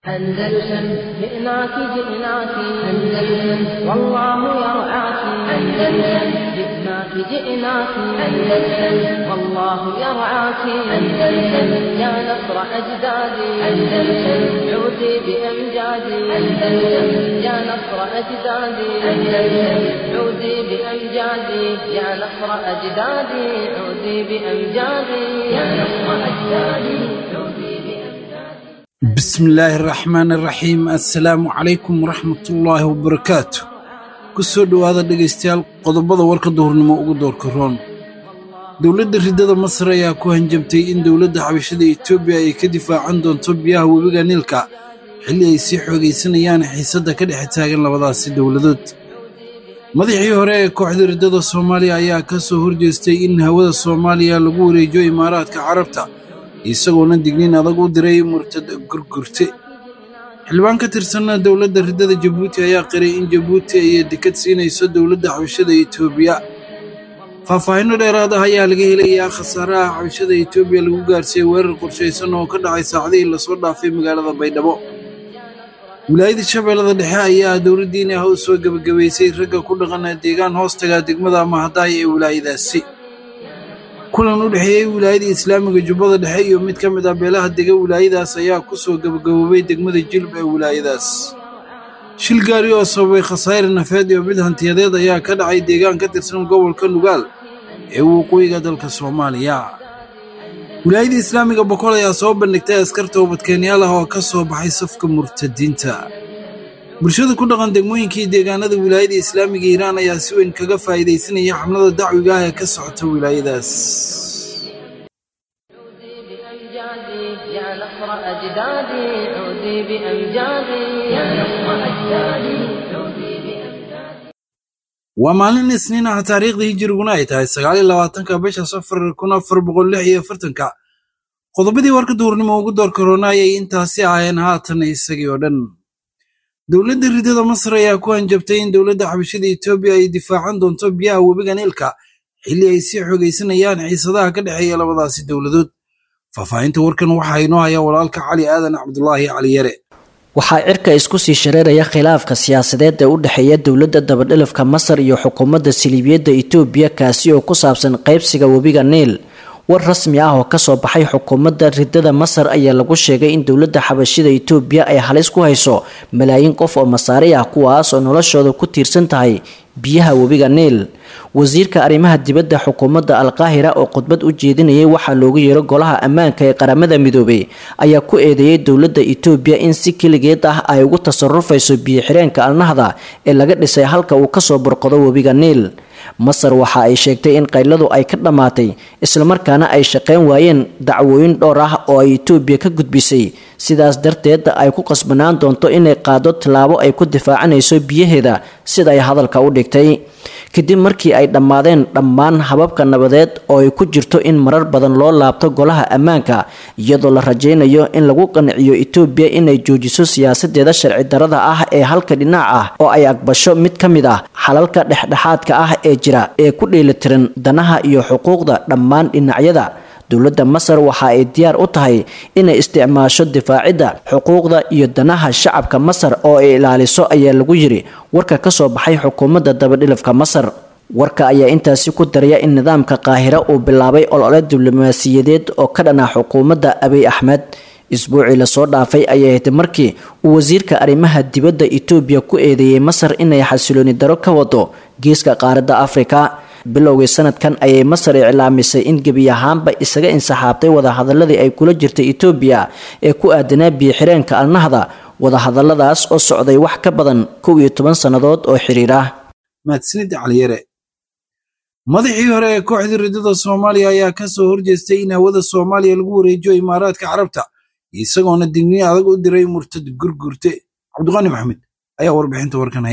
أندلسن جئناك جئناك أندلسن والله يرعاك أندلسن جئناك جئناك أندلسن والله يرعاك أندلسن يا نصر أجدادي أندلسن عودي بأمجادي أندلسن يا نصر أجدادي أندلسن عودي بأمجادي يا نصر أجدادي عودي بأمجادي يا نصر أجدادي عودي بأمجادي bismillaahi araxmaan araxiim assalaamu calaykum waraxmatullaahi wabarakaatu ku soo dhowaada dhegaystayaal qodobada warka duhurnimo ugu doorka roon dowladda riddada masar ayaa ku hanjabtay in dowladda xabashada etoobiya ay ka difaacan doonto biyaha webiga niilka xilli ay sii xoogaysanayaan xiisadda ka dhex taagan labadaasi dowladood madaxii hore ee kooxda riddada soomaaliya ayaa ka soo horjeestay in hawada soomaaliya lagu wareejiyo imaaraadka carabta isagoona digniin adag u diray murtad gurgurte xildhibaan ka tirsanna dowladda riddada jabuuti ayaa qiray in jabuuti ay dekad siinayso dowladda xabashada etoobiya faahfaahinno dheeraad ah ayaa laga helayaa khasaaraha xabashada etoobiya lagu gaarsiiyey weerar qorshaysan oo ka dhacay saacadihii lasoo dhaafay magaalada baydhabo wilaayada shabeellada dhexe ayaa dowladdiini ah u soo gebagabaysay ragga ku dhaqana deegaan hoostaga degmada mahadaay ee wilaayadaasi kulan u dhexeeyey wilaayada islaamiga jubbada dhexe iyo mid ka mid ah beelaha dega wilaayadaas ayaa ku soo gebagaboobay degmada jilb ee wilaayadaas shil gaari oo sababay khasaare nafeed iyo mid hantiyadeed ayaa ka dhacay deegaan ka tirsan gobolka nugaal ee waqooyiga dalka soomaaliya wilaayada islaamiga boqol ayaa soo bandhigtay askar toobadkeenyaal ah oo ka soo baxay safka murtadiinta bulshada ku dhaqan degmooyinkii deegaanada wilaayada islaamiga iiraan ayaa si weyn kaga faa'iidaysanaya xamlada dacwiga ah ee ka socota wilaayadaas عودي بأمجادي يا نصر أجدادي عودي بأمجادي يا نصر أجدادي عودي بأمجادي waa maalin isniin ah taariikhdii hijiriguna ay tahay sagaal iyo labaatanka bisha safar kun afar boqol lix iyo afartanka qodobadii warka duhurnimo ugu doorka roona ayay intaasi ahayeen haatan isagii oo dhan dowladda riddada masar ayaa ku hanjabtay in dowladda xabashada etoobiya ay difaacan doonto biyaha webiga niilka xilli ay sii xoogaysanayaan xiisadaha ka dhexeeya labadaasi dowladood faahfaahinta warkan waxaa inoo haya walaalka cali aadan cabdulaahi cali yare waxaa cirka isku sii shareeraya khilaafka siyaasadeed ee u dhexeeya dowladda dabadhilifka masar iyo xukuumadda siliibiyadda itoobiya kaasi oo ku saabsan qaybsiga webiga niil war rasmi ah oo kasoo baxay xukuumadda riddada masar ayaa lagu sheegay in dowladda xabashida itoobiya ay halis ku hayso malaayiin qof oo masaari ah kuwaas oo noloshooda ku tiirsan tahay biyaha webiga niil wasiirka arrimaha dibadda xukuumadda alqaahira oo khudbad u jeedinayay waxaa loogu yeero golaha ammaanka ee qaramada midoobay ayaa ku eedeeyay dowladda itoobiya in si keligeed ah ay ugu tasarufayso biyo-xireenka alnahda ee laga dhisay halka uu kasoo burqado webiga niil masar waxa ay sheegtay in qayladu ay ka dhammaatay islamarkaana ay shaqeyn waayeen dacwooyin dhowr ah oo ay itoobiya ka gudbisay sidaas darteed ay ku qasbanaan doonto inay qaado tallaabo ay ku difaacanayso biyaheeda sida ay hadalka u dhigtay kadib markii ay dhammaadeen dhammaan hababka nabadeed oo ay ku jirto in marar badan loo laabto golaha ammaanka iyadoo la rajaynayo in lagu qanciyo itoobiya inay joojiso siyaasadeeda sharci darada ah ee halka dhinac ah oo ay aqbasho mid ka mid ah xalalka dhexdhexaadka ah ee jira ee ku dheelitiran danaha iyo xuquuqda dhammaan dhinacyada dowladda masar waxa ay diyaar u tahay inay isticmaasho difaacidda xuquuqda iyo danaha shacabka masar oo ay ilaaliso ayaa lagu yiri warka kasoo baxay xukuumadda dabadhilifka masar warka ayaa intaasi ku daraya in nidaamka qaahira uu bilaabay olole diblomaasiyadeed oo ka dhana xukuumadda abiy axmed isbuucii lasoo dhaafay ayay ahayd markii uu wasiirka arrimaha dibadda itoobiya ku eedeeyey masar inay xasilooni daro ka wado geeska qaaradda afrika bilowgii sanadkan ayay masar iclaamisay in gebi ahaanba isaga insaxaabtay wadahadaladii ay kula jirtay itoobiya ee ku aadanaa biyo-xireenka alnahda wadahadaladaas oo socday wax ka badan kow iyo toban sannadood oo xiriir ah mahadsanid caliyare madaxii hore ee kooxda riddada soomaaliya ayaa ka soo horjeestay in hawada soomaaliya lagu wareejiyo imaaraadka carabta isagoona digniin adag u diray murtad gurgurte cabdiqaani maxamed ayaa warbixinta warkan haya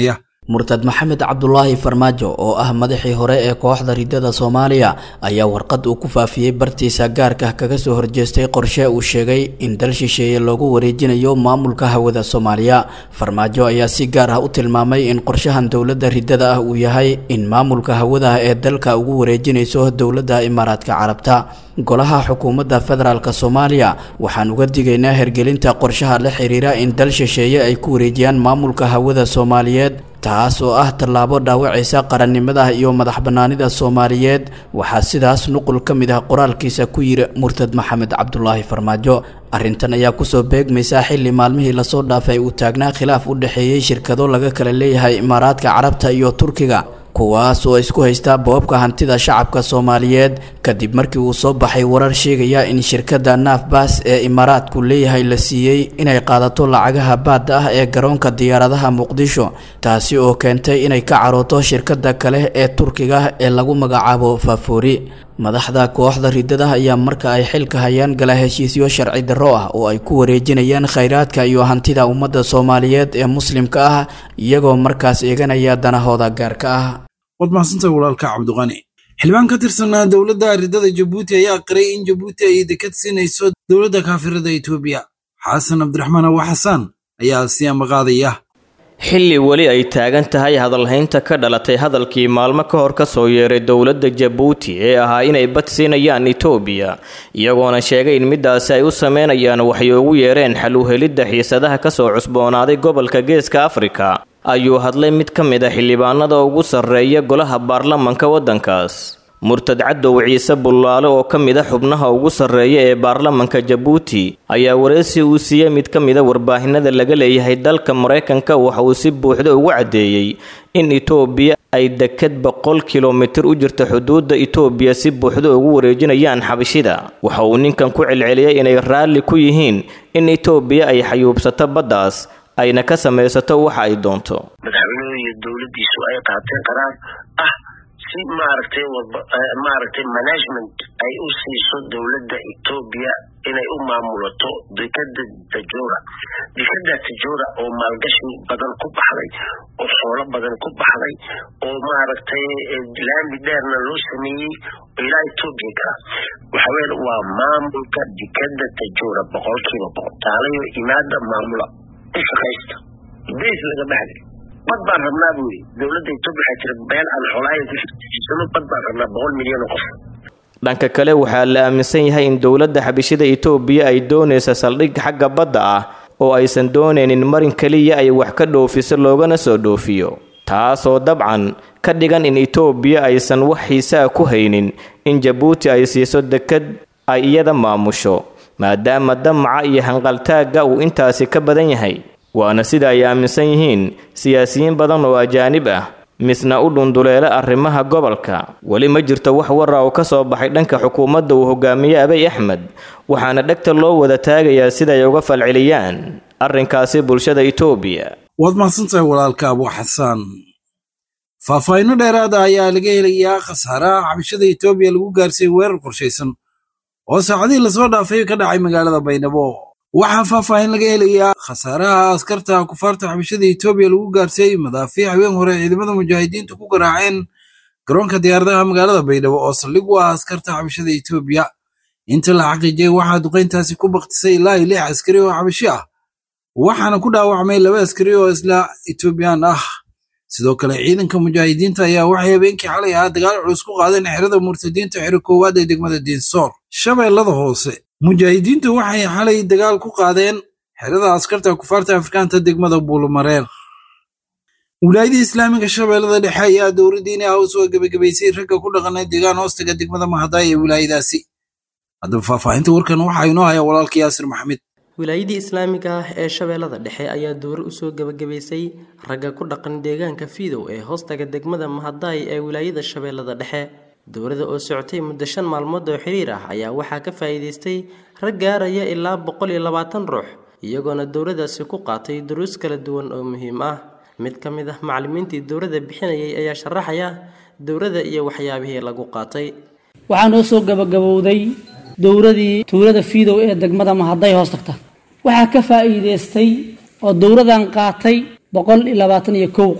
murtad maxamed cabdulaahi farmaajo oo ah madaxii hore ee kooxda ridada soomaaliya ayaa warqad uu ku faafiyey bartiisa gaarka kaga soo horjeestay qorshe uu sheegay in dal shisheeye loogu wareejinayo maamulka hawada soomaaliya farmaajo ayaa si gaar ah u tilmaamay in qorshahan dowladda ridada ah uu yahay in maamulka hawadaha ee dalka ugu wareejinayso dowladda imaaraadka carabta golaha xukuumadda federaalk soomaaliya waxaan uga digaynaa hergelinta qorshaha la xiriira in dal shisheeye ay ku wareejiyaan maamulka hawada soomaaliyeed taas oo ah tallaabo dhaawacaysa qarannimada iyo madax bannaanida soomaaliyeed waxaa sidaas nuqul ka mid ah qoraalkiisa ku yiri murtad maxamed cabdulaahi farmaajo arrintan ayaa kusoo beegmaysa xilli maalmihii lasoo dhaafay uu taagnaa khilaaf u dhexeeyey shirkado laga kala leeyahay imaaraadka carabta iyo turkiga kuwaas oo isku haysta boobka hantida shacabka soomaaliyeed kadib markii uu soo baxay warar sheegaya in shirkadda naafbas ee imaaraadku leeyahay la siiyey inay qaadato lacagaha baadda ah ee garoonka diyaaradaha muqdisho taasi oo keentay inay ka carooto shirkadda kale ee turkiga ee lagu magacaabo faafoori madaxda kooxda ridada ayaa marka ay xilka hayaan gala heshiisyo sharci darro ah oo ay ku wareejinayaan khayraadka iyo hantida ummadda soomaaliyeed ee muslimka ah iyagoo markaas eeganaya danahooda gaarka ah waad mahadsantahay walaalka cabdiqani xildhibaan ka tirsanaa dowladda ridada jabuuti ayaa qiray in jabuuti ay dekad siinayso dowladda kaafirada etoobiya xasan cabdiraxmaan awa xasaan ayaa siyaama qaadaya xilli weli ay taagan tahay hadalhaynta ka dhalatay hadalkii maalmo ka hor ka soo yeeray dowladda jabuuti ee ahaa inay bad siinayaan itoobiya iyagoona sheegay in midaasi ay u sameynayaan waxay ugu yeereen xal u helidda xiisadaha kasoo cusboonaaday gobolka geeska afrika ayuu hadlay mid ka mid a xildhibaanada ugu sarreeya golaha baarlamanka waddankaas murtad cadow ciise bullaale oo ka mid a xubnaha ugu sarreeya ee baarlamanka jabuuti ayaa wareysi uu siiyey mid ka mid a warbaahinada laga leeyahay dalka maraykanka waxa uu si buuxda ugu caddeeyey in itoobiya ay dekad boqol kilomitir u jirta xuduudda itoobiya si buuxda ugu wareejinayaan xabashida waxa uu ninkan ku celceliyey inay raalli ku yihiin in itoobiya ay xayuubsato baddaas ayna ka samaysato waxa ay doonto madaxweynuhu iyo dowladdiisu ay qaateen qaraar ah si maaragtay maaragtay management ay u siiso dowladda etoobiya inay u maamulato dekada tajora dekada tajora oo maalgashi badan ku baxday oo xoolo badan ku baxday oo maaragtay laami dheerna loo sameeyey oo ilaa etoobiya gala waxa weeye waa maamulka dekada tajora boqolkiiba boqol taalayo imaada maamula u shaqaysta beys laga baxday bad baan rabnaa buu yidhi dowladda etoobiya waxaa jira meel aan xoolaayan ku shaqeysano bad baan rabnaa boqol milyan oo qof dhanka kale waxaa la aaminsan yahay in dowladda xabishida itoobiya ay doonaysa saldhig xagga badda ah oo aysan doonaynin marin keliya ay wax ka dhoofiso loogana soo dhoofiyo taasoo dabcan ka dhigan in itoobiya aysan wax xiisaa ku haynin in jabuuti ay siiso dekad ay iyada maamusho maadaama damaca iyo hanqaltaagga uu intaasi ka badan yahay waana sida ay aaminsan yihiin siyaasiyiin badan oo ajaanib ah misna u dhunduleela arrimaha gobolka weli ma jirto wax wara oo ka soo baxay dhanka xukuumadda uu hogaamiye abay axmed waxaana dhegta loo wada taagayaa siday uga falceliyaan arrinkaasi bulshada itoobiya waad mahadsantahay walaalka abu xasaan faahfaahinno dheeraada ayaa laga helayaa khasaaraha xabashada etoobiya lagu gaarsiiyey weerar qorshaysan oo saacadihii lasoo dhaafay ka dhacay magaalada baydhabo waxaa faahfaahin laga helayaa khasaaraha askarta kufaarta xabashada etoobiya lagu gaarsiiyey madaafiic haween hore ciidamada mujaahidiintu ku garaaceen garoonka diyaaradaha magaalada baydhabo oo saldhig u ah askarta xabashada etoobiya inta la xaqiijiyey waxaa duqayntaasi ku baktisay ilaa iyo lix askari oo xabashi ah waxaana ku dhaawacmay laba askari oo isla etoobiyaan ah sidoo kale ciidanka mujaahidiinta ayaa waxay habeenkii xalay ahaa dagaal culus ku qaadeen xerada murtadiinta xero koowaad ee degmada diinsoor shabeellada hoose mujaahidiintu waxay xalay dagaal ku qaadeen xerada askarta kufaarta afrikaanta degmada buulumareer wilaayadii islaamiga shabeellada dhexe ayaa dowladdiini ah u soo gebagabaysay ragga ku dhaqanay deegaan hoostaga degmada mahadaay ee wilaayadaasi haddaba faahfaahinta warkan waxaa inoo haya walaalka yaasir maxamed wilaayadii islaamiga ah ee shabeellada dhexe ayaa dowro usoo gebagabaysay ragga ku dhaqan deegaanka fiidow ee hoostaga degmada mahadaay ee wilaayada shabeellada dhexe dowrada oo socotay muddo shan maalmood oo xiriir ah ayaa waxaa ka faa'iidaystay rag gaaraya ilaa boqol iyo labaatan ruux iyagoona dowradaasi ku qaatay duruus kala duwan oo muhiim ah mid ka mid ah macallimiintii dowrada bixinayay ayaa sharaxaya dowrada iyo waxyaabihii lagu qaatay waxaa noo soo gabagabowday dowradii tuulada fiidow ee degmada mahaday hoos tagta waxaa ka faa'iidaystay oo dowradan qaatay boqol iyo labaatan iyo kow qof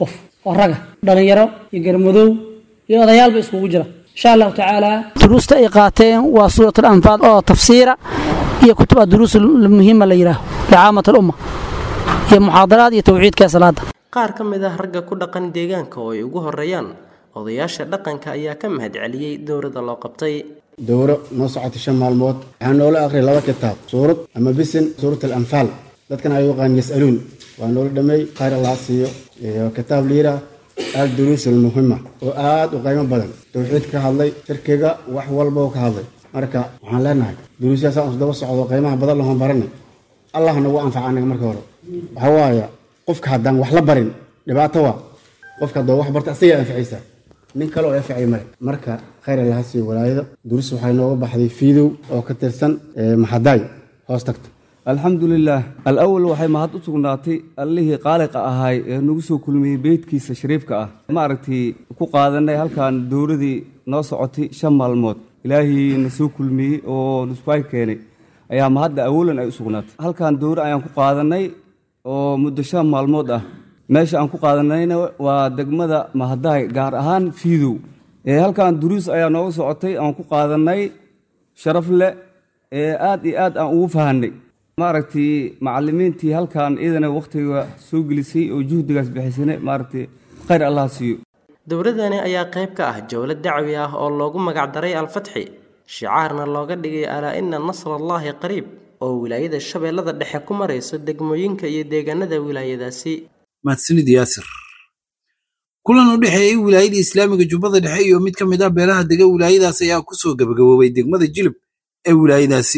oo raga dhalinyaro iyo garmadow iyo odayaalba iskugu jira insha allahu tacaala duruusta ay qaateen waa suurat alanfaal oo tafsiira iyo kutub duruus muhiima la yidhaaho licaamat alumma iyo muxaadaraad iyo tawxiidka salaada qaar ka mid ah ragga ku dhaqan deegaanka oo ay ugu horeeyaan odayaasha dhaqanka ayaa ka mahadceliyey dowladda loo qabtay dowro noo socotay shan maalmood waxaa noola aqriyay laba kitaab suurad ama bisin suurat alanfaal dadkan ay yaqaan yasaluun waa noola dhameey khayr allah siiyo iyo kitaab liira al duruus almuhima oo aad u qiimo badan tawxiid ka hadlay shirkiga wax walba oo ka hadlay marka waxaan leenahay duruusyaasaan isdaba socdo qiimaha badan lahoon baranay allah nagu anfaca anaga marka hore waxa waaya qofka haddaan wax la barin dhibaato waa qofka haddoo wax barta asagaa anficaysa nin kale oo anficay male marka khayr allaha siiyo walaayada duruus waxay nooga baxday fiidow oo ka tirsan maxadaay hoos tagta alxamdulilaah alawal waxay mahad u sugnaatay allihii qaaliqa ahaay ee nagu soo kulmiyey beydkiisa shariifka ah maaragtay ku qaadanay halkan dowladii noo socotay shan maalmood ilaahii na soo kulmiyey oo nuskuay keenay ayaa mahadda awalan ay u sugnaatay halkan dowro ayaan ku qaadanay oo muddo shan maalmood ah meesha aan ku qaadanayna waa degmada mahadaay gaar ahaan fiidow halkan duruus ayaa nooga socotay aan ku qaadanay sharaf leh ee aad iyo aad aan ugu fahanay maaragtay macalimiintii halkan iyadana wakhtiga soo gelisay oo juhdigaas bixisana maaragtay khayr allah siiyo dowladani ayaa qayb ka ah jowlad dacwi ah oo loogu magacdaray alfatxi shicaarna looga dhigay alaa ina nasrallaahi qariib oo wilaayada shabeellada dhexe ku marayso degmooyinka iyo deegaanada wilaayadaasi mahadsanid yaasir kulan u dhexeeyey wilaayada islaamiga jubbada dhexe iyo mid ka mid ah beelaha dega wilaayadaas ayaa ku soo gabagaboobay degmada jilib ee wilaayadaasi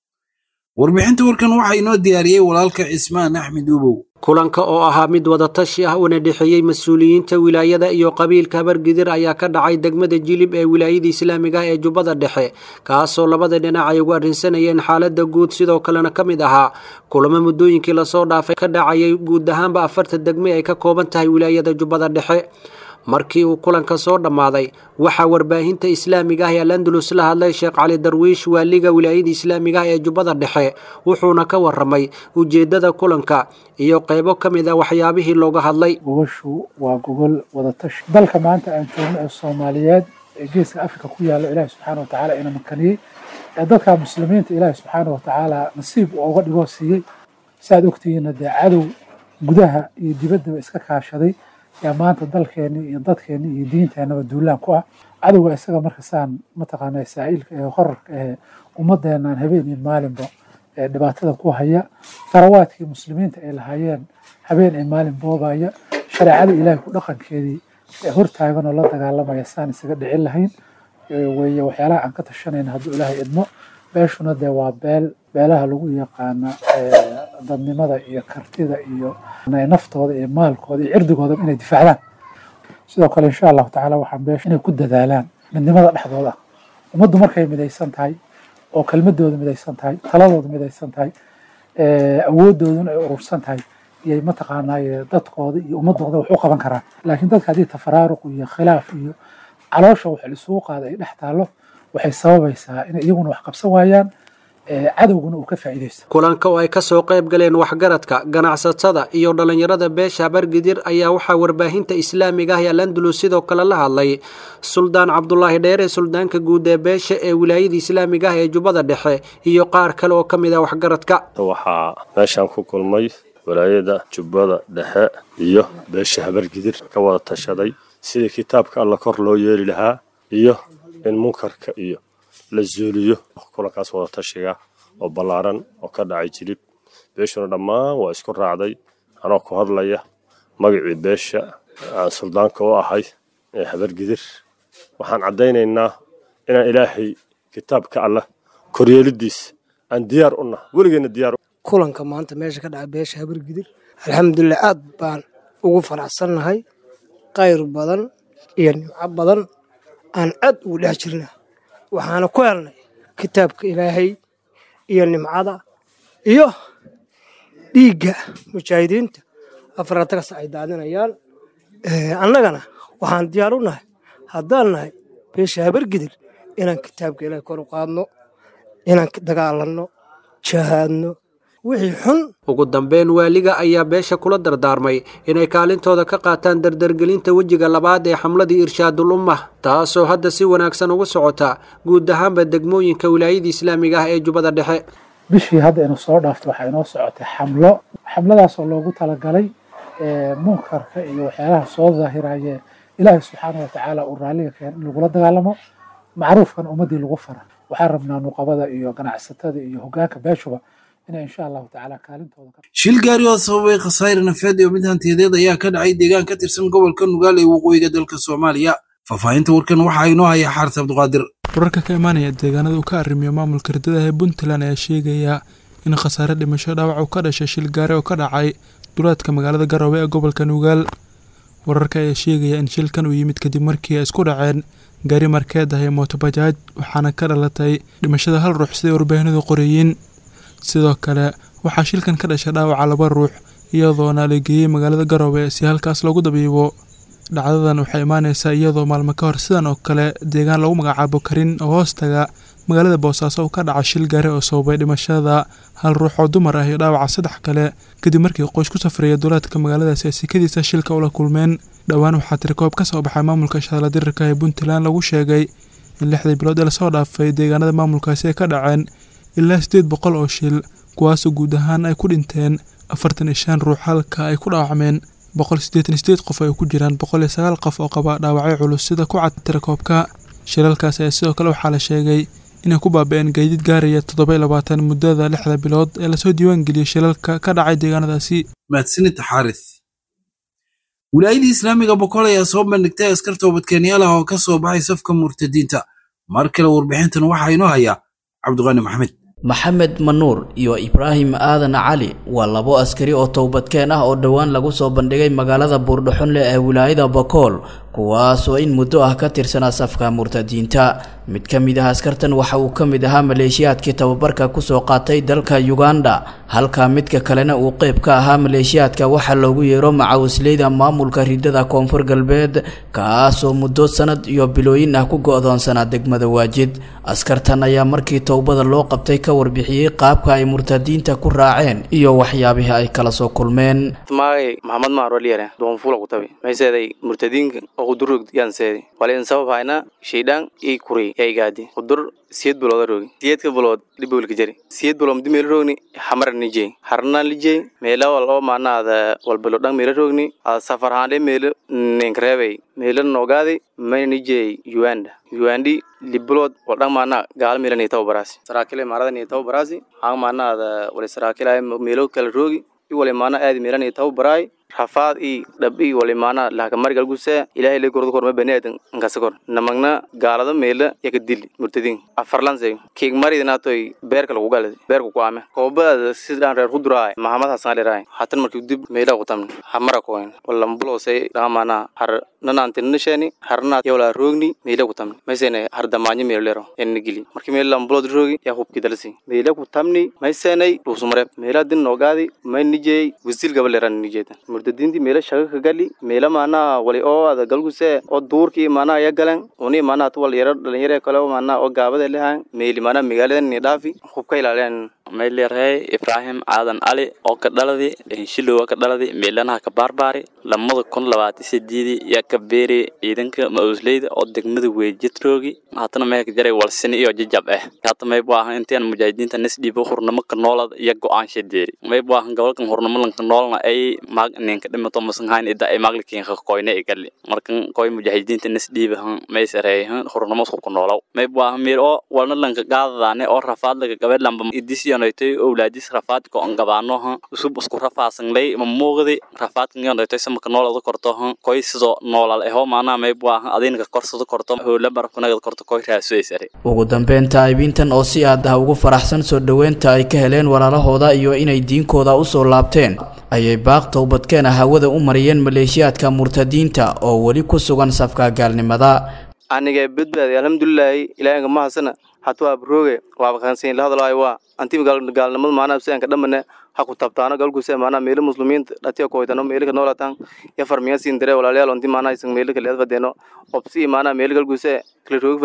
warbixinta warkan waxaa inoo diyaariyey walaalka cismaan axmed uubow kulanka oo ahaa mid wadatashi ah una dhexeeyey mas-uuliyiinta wilaayada iyo qabiilka habargidir ayaa ka dhacay degmada jilib ee wilaayada islaamiga ah ee jubbada dhexe kaasoo labada dhinac ay ugu arrinsanayeen xaalada guud sidoo kalena ka mid ahaa kulamo muddooyinkii lasoo dhaafay ka dhacayay guud ahaanba afarta degme ay ka kooban tahay wilaayada jubbada dhexe markii uu kulanka soo dhammaaday waxaa warbaahinta islaamiga ah ee alandalus la hadlay sheekh cali darwiish waaliga wilaayada islaamiga ah ee jubbada dhexe wuxuuna ka waramay ujeeddada kulanka iyo qaybo ka mid a waxyaabihii looga hadlay gogoshu waa gogol wadatashi dalka maanta aan joogno ee soomaaliyeed ee geeska afrika ku yaalla ilaahi subxaana watacaala ina makaniyey ee dadka muslimiinta ilaahi subxaana watacaala nasiib uu uga dhigoo siiyey saaad ogtihiinna dee cadow gudaha iyo dibaddaba iska kaashaday yaa maanta dalkeenni iyo dadkeenni iyo diinteennaba duulaan ku ah cadowga isaga marka saan mataqaanaa saa'iilka ee horarka ee ummaddeennan habeen iyo maalinba ee dhibaatada ku haya farawaadkii muslimiinta ay lahaayeen habeen iyo maalin boobaya shareecada ilaahay ku dhaqankeedii ee hortaaganoo la dagaalamaya saan isaga dhicin lahayn weeye waxyaalaha aan ka tashanayna hadduu ilaahay idmo beeshuna dee waa beel beelaha lagu yaqaana dadnimada iyo kartida iyo naftooda iyo maalkooda iyo cirdigooda inay difaacdaan sidoo kale insha allahu tacaala waxaan beesha inay ku dadaalaan midnimada dhexdooda ummaddu markay midaysan tahay oo kelmadooda midaysan tahay taladooda midaysan tahay awoodooduna ay urursan tahay iyay mataqaanaaye dadkooda iyo ummadooda wax u qaban karaan laakiin dadka haddii tafaraaruq iyo khilaaf iyo caloosha wax lisugu qaada ay dhex taallo waxay sababaysaa inay iyaguna wax qabsan waayaan cadowguna uu ka faa'iidaysto kulanka oo ay ka soo qayb galeen waxgaradka ganacsatada iyo dhallinyarada beesha habargidir ayaa waxaa warbaahinta islaamiga ah ee alandalus sidoo kale la hadlay suldaan cabdulaahi dheere suldaanka guud ee beesha ee wilaayada islaamiga ah ee jubbada dhexe iyo qaar kale oo ka mid ah waxgaradka waxaa meeshaan ku kulmay walaayada jubbada dhexe iyo beesha habargidir ka wada tashaday sidii kitaabka alla kor loo yeeli lahaa iyo in munkarka iyo la zuuliyo kulankaas wada tashiga oo ballaaran oo ka dhacay jilib beeshuna dhammaan waa isku raacday anoo ku hadlaya magacii beesha aan suldaanka u ahay ee habargidir waxaan caddaynaynaa inaan ilaahay kitaabka allah koryeelidiisa aan diyaar u nahay weligeenna diyaar kulanka maanta meesha ka dhaca beesha habargidir alxamdulilah aad baan ugu faraxsannahay qayr badan iyo nimco badan aan aad ugu dhex jirna waxaana ku helnay kitaabka ilaahay iyo nimcada iyo dhiigga mujaahidiinta afaratakas ay daadinayaan annagana waxaan diyaar u nahay haddaan nahay beesha habargidir inaan kitaabka ilaahay kor u qaadno inaan dagaalanno jahaadno wixii xun ugu dambeyn waaliga ayaa beesha kula dardaarmay inay kaalintooda ka qaataan dardargelinta wejiga labaad ee xamladii irshaadul ummah taasoo hadda si wanaagsan uga socota guud ahaanba degmooyinka wilaayada islaamiga ah ee jubbada dhexe bishii hadda inu soo dhaafto waxaa inoo socotay xamlo xamladaasoo loogu talagalay munkarka iyo waxyaalaha soo daahiraye ilaahay subxaana watacaala uu raalliga keen in lagula dagaalamo macruufkan ummadii lagu fara waxaan rabnaa nuqabada iyo ganacsatada iyo hogaanka beeshuba inay insha allahu tacaala kaalintooda shil gaari oo sababay khasaare nafeed iyo mid hantiyadeed ayaa ka dhacay deegaan ka tirsan gobolka nugaal ee waqooyiga dalka soomaaliya faahfaahinta warkan waxaa inoo haya xaaris cabdiqaadir wararka ka imaanaya deegaanada uu ka arrimiyo maamulka ridada ee puntland ayaa sheegaya in khasaare dhimasho dhaawac uu ka dhashay shil gaari oo ka dhacay duleedka magaalada garowe ee gobolka nugaal wararka ayaa sheegaya in shilkan uu yimid kadib markii ay isku dhaceen gaari markeed ah ee mootobajaaj waxaana ka dhalatay dhimashada hal ruux siday warbaahinadu qoreeyeen sidoo kale waxaa shilkan ka dhashay dhaawaca laba ruux iyadoona la geeyey magaalada garowe si halkaas loogu dabiibo dhacdadan waxay imaaneysaa iyadoo maalmo ka hor sidan oo kale deegaan lagu magacaabo karin oo hoostaga magaalada boosaaso uu ka dhaca shil gaari oo sababay dhimashada hal ruux oo dumar ah iyo dhaawaca saddex kale kadib markii qoys ku safraya duleedka magaaladaasi ay sikadiisa shilka ula kulmeen dhowaan waxaa tirikoob ka soo baxay maamulka shadala dirirka ee puntland lagu sheegay in lixdii bilood ee lasoo dhaafay deegaanada maamulkaasi ay ka dhaceen ilaa siddeed boqol oo shil kuwaasoo guud ahaan ay ku dhinteen afartan iyo shan ruux halka ay ku dhaawacmeen boqol siddeetan iyo sideed qof ay ku jiraan boqol iyo sagaal qof oo qaba dhaawacyo culus sida ku cad tirakoobka shilalkaas ayaa sidoo kale waxaa la sheegay inay ku baabi-een gaadiid gaaraya toddoba iyo labaatan muddada lixda bilood ee lasoo diiwaangeliyey shilalka ka dhacay deegaanadaasi mahadsanida xaaris wilaayadii islaamiga boqol ayaa soo bandhigtay askar toobadkeenyaal ah oo ka soo baxay safka murtadiinta mar kale warbixintan waxaa inoo haya cabdiqaani maxamed maxamed manuur iyo ibraahim aadan cali waa labo askari oo towbadkeen ah oo dhowaan lagu soo bandhigay magaalada buurdhaxunle ee wilaayada bakool kuwaasoo in muddo ah ka tirsanaa safka murtadiinta mid ka mid ah askartan waxa uu ka mid ahaa maleeshiyaadkii tababarka kusoo qaatay dalka yuganda halka midka kalena uu qeyb ka ahaa maleeshiyaadka waxaa loogu yeero macawisleyda maamulka ridada koonfur galbeed kaasoo muddo sanad iyo bilooyin ah ku go-doonsanaa degmada waajid askartan ayaa markii towbada loo qabtay ka warbixiyey qaabka ay murtadiinta ku raaceen iyo waxyaabihii ay kala soo kulmeen magay maxamed maaroliyare doonfula kutabi mayseeday murtadiinka oo kudurrog yaanseedi walen sabab hayna shaydaan ii kuri yaa igaadi kudur siyed bilooda roogi siyedka bilood dhibowlka jari siyed bilood mudi meela roogni hamara nijey harna lijey meela wal oo maana ada walbilo dhan meela roogni ada safar haande meela ninkareebay meela noogaadi mayna nijey uganda ugandi libilood wal dhan maana gaala meela nii tawo baraasi saraakile maarada nii tawo baraasi hang maana ada wali saraakile meelo kala roogi i wali maana aadi meela nii tawo baraay rafaad i dhab i wali maana lahakamarigal guse ilahay le gordo korma baniadan nkasakor namagna gaalada meela yaka dili murtadin afarlanse keeg maridinatoy beerka lagu galad beerka ku ame koobada sidaan reer kuduraay mahamad hasan leraay hatan marki dib meela kutamni hamara koyn walambulose dhaamana har nanantinisheni harna yawla roogni meela kutamni maysene har damaanyo meelo lero enna gili marki meela lambulod roogi yaa hubki dalsi meela kutamni maysenay dhuusumare meela din noogaadi may nijey wisil gaba leran nijeedan murtadiintii meela shaga ka gali meela maanaha wali oo ada galguse oo duurkii maanaha ya galan uni maanaha tu wal yaro dhalinyare kale maanaha oo gaabada lehan meeli maanaha magaalada ni dhaafi hubka ilaaleen maylerey ibraahim aadan cali oo ka dhaladi shilowa ka dhaladi meelanaha ka baarbaari lamada kun labaatan sideedii yaa ka beeri ciidanka ma-uusleyda oo degmada weejidroogi haatana meeka jaray walsini iyo jajab ah hata maybu ahan intaan mujaahidiinta nisdhiibo hurnamo ka noolada iyo go-aansha deeri maybu ahan gobolkan hurnamo lanka noolna ay maag ninka dhimato masanhayn ida ay maaglikinka koyne igali markan koy mujaahidiinta nisdhiibahan maysareeyahan hurnamo isku ku noolow maybu ahan meer oo walna lanka gaadadaane oo rafaad laga gabe lamba idisiyonaytoy owlaadis rafaadka on gabaanoha usub isku rafaasanlay ma muuqdi rafaadkan yonaytoy samaka noolada kortoha koy sidoo noolal eho maanaha maybu ahan adinka korsada korto howla barafkanagada korto koy raasuaysare ugu dambeyn taaibiintan oo si aad ah ugu faraxsan soo dhoweynta ay ka heleen walaalahooda iyo inay diinkooda usoo laabteen ayay baaq towbadkeena hawada u mariyeen maleeshiyaadka murtadiinta oo weli ku sugan safka gaalnimada aniga badbaadi alxamdulilaahi ilaahinka mahasana hatu abrooge waaba kansiin la hadlaayo waa anti gaalnimada maanaha sianka dhamane ha ku tabtaano galguse maanaha meelo muslimiinta dhatiya koytano meelika noolatan ya farmiya siin dare walaalayaal onti maanaha isan meelika leed fadeeno obsi maanaha meelo galguse kala roogi faden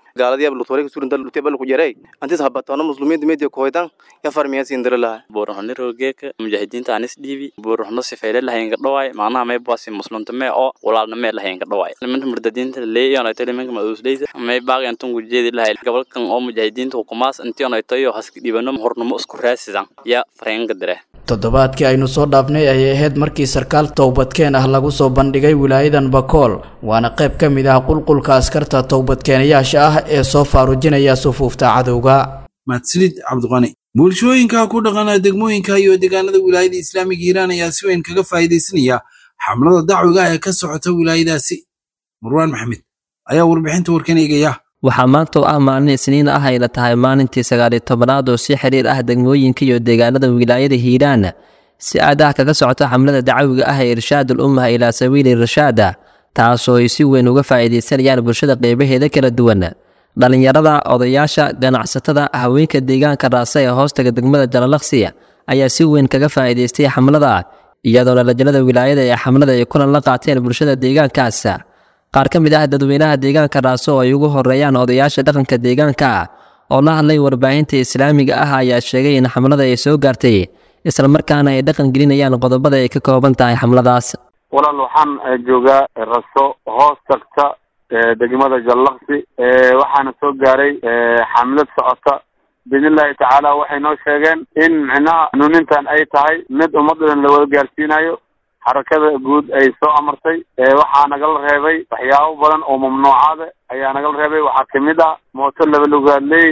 gaaladiya lutore kusurin dal luteba ku jaray antis habatono muslimiinta media koytan ya farmiya sindira laha buurahno rogeeka mujaahidiinta anis dhiibi buurahno sifeyle lahayn ka dhawaay macnaha may baasi muslimta mee oo walaalna mee lahayn ka dhawaay nimanka murdadiinta leeyon ay tahay nimanka maduusleyda may baaqi antan gujeedi lahay gobolkan oo mujaahidiinta hukumaas intii ay tahay oo haska dhibano hornimo isku raasidan ya fareenka dire toddobaadkii aynu soo dhaafnay ayay ahayd markii sarkaal towbadkeen ah lagu soo bandhigay wilaayadan bakool waana qayb ka mid ah qulqulka askarta towbadkeenayaasha ah ee soo faarujinaya sufuufta cadowga mahadsanid cabdiqani bulshooyinka ku dhaqana degmooyinka iyo deegaanada wilaayada islaamiga hiiraan ayaa si weyn kaga faa'iidaysanaya xamlada dacwiga ee ka socota wilaayadaasi marwaan maxamed ayaa warbixinta warkan eegaya waxaa maanta oo ah maalin isniin ah ayna tahay maalintii sagaaliyo tobanaad oo si xiriir ah degmooyinka iyo deegaanada wilaayada hiiraan si aadaha kaga socota xamlada dacawiga ah ee irshaadul ummaha ilaa sabiili irshaada taasoo ay si weyn uga faa'iidaysanayaan bulshada qeybaheeda kala duwan dhallinyarada odayaasha ganacsatada haweenka deegaanka raasa ee hoostaga degmada jalalaqsi ayaa si weyn kaga faa'iidaystay xamlada iyadoo dhalajinada wilaayada ee xamlada ay kulan la qaateen bulshada deegaankaas qaar ka mid ah dadweynaha deegaanka raaso oo ay ugu horeeyaan odayaasha dhaqanka deegaanka oo la hadlay warbaahinta islaamiga ah ayaa sheegay in xamlada ay soo gaartay islamarkaana ay dhaqan gelinayaan qodobada ay ka kooban tahay xamladaas walaal waxaan joogaa raso hoos tagta degmada jallaqsi waxaana soo gaaray xamlad socota biidnillahi tacaala waxay noo sheegeen in micnaha hanuunintan ay tahay mid ummaddan la wada gaarsiinayo xarakada guud ay soo amartay waxaa nagala reebay waxyaabo badan oo mamnuucaada ayaa nagala reebay waxaa kamid ah mooto laba lugaadley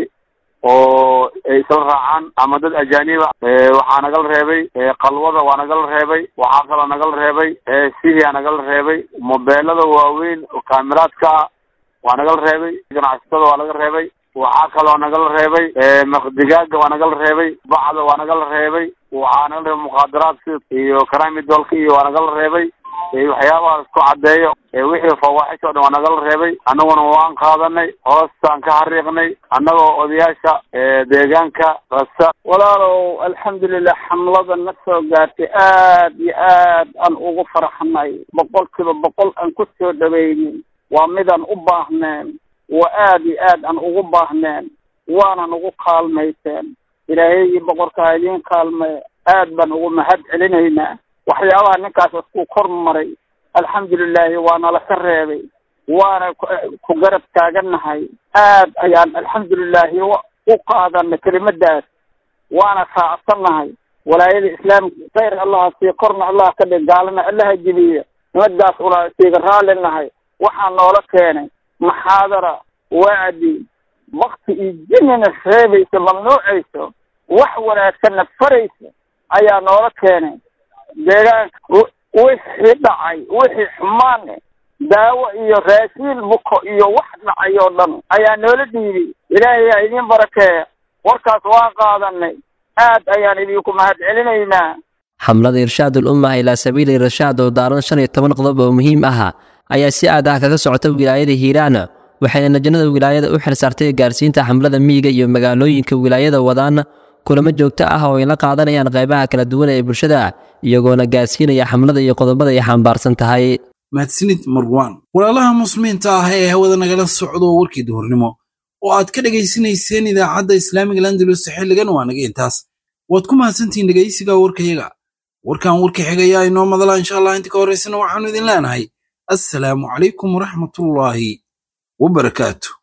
oo ay isla raacaan ama dad ajaaniba waxaa nagala reebay qalwada waa nagala reebay waxaa kaloo nagala reebay sihiyaa nagala reebay mobeelada waaweyn oo kaamiraadka ah waa nagala reebay ganacsatada waa laga reebay waxaa kaloo nagala reebay maqdigaaga waa nagala reebay bacda waa nagala reebay waxaa nagala reebay muqaadaraadka iyo karamidolka iyo waa nagala reebay waxyaabaha isku caddeeyo wixii fawaaxish o dhan waa nagala reebay annaguna waan qaadanay hoostaan ka xariiqnay annagoo odayaasha deegaanka rasa walaalow alxamdulilah xamlada na soo gaartay aad iyo aad aan ugu farxnay boqol kiiba boqol aan ku soo dhaweynin waa midaan u baahneen waa aad iyo aad aan ugu baahneen waana nagu kaalmayseen ilaahayii boqorkaa idiin kaalmay aad baan ugu mahad celinaynaa waxyaabaha ninkaas isku kor maray alxamdulilaahi waana laka reebay waana ku garab taagannahay aad ayaan alxamdulilaahi u qaadanay kelimadaas waana raacsannahay walaayada islaamka khayr allaha sii korna allah ka dhig gaalana allaha jebiya nimadaas una siiga raallinahay waxaa noola keenay maxaadara wacdi bakti iyo jinina reebaysa mamnuucayso wax wanaagsanna faraysa ayaa noola keenay deegaanka wixii dhacay wixii xumaane daawo iyo raasiil buko iyo wax dhacay oo dhan ayaa noola dhiibay ilaahay aa idiin barakeeya warkaas waa qaadanay aad ayaan idinku mahad celinaynaa xamlada irshaadul ummaha ilaa sabiili irshaad oo daaran shan iyo toban qodob oo muhiim ah ayaa si aad ah kaga socota wilaayada hiiraan waxayna najnada wilaayada u xilsaartay gaarsiinta xamlada miyiga iyo magaalooyinka wilaayada wadaan kulamo joogto ah oo ay la qaadanayaan qaybaha kala duwan ee bulshada iyagoona gaarsiinaya xamlada iyo qodobada ay xambaarsan tahay mahadsanid marwaan walaalaha muslimiinta ah ee hawada nagala socdo warkii duhurnimo oo aad ka dhegaysanayseen idaacadda islaamiga landalus xilligan waa naga intaas waad ku mahadsantihiin dhegaysiga warkayaga warkan warka xigayaa inoo madala insha allah inta ka horraysana waxaanu idin leenahay assalaamu calaykum waraxmatullaahi wabarakaatu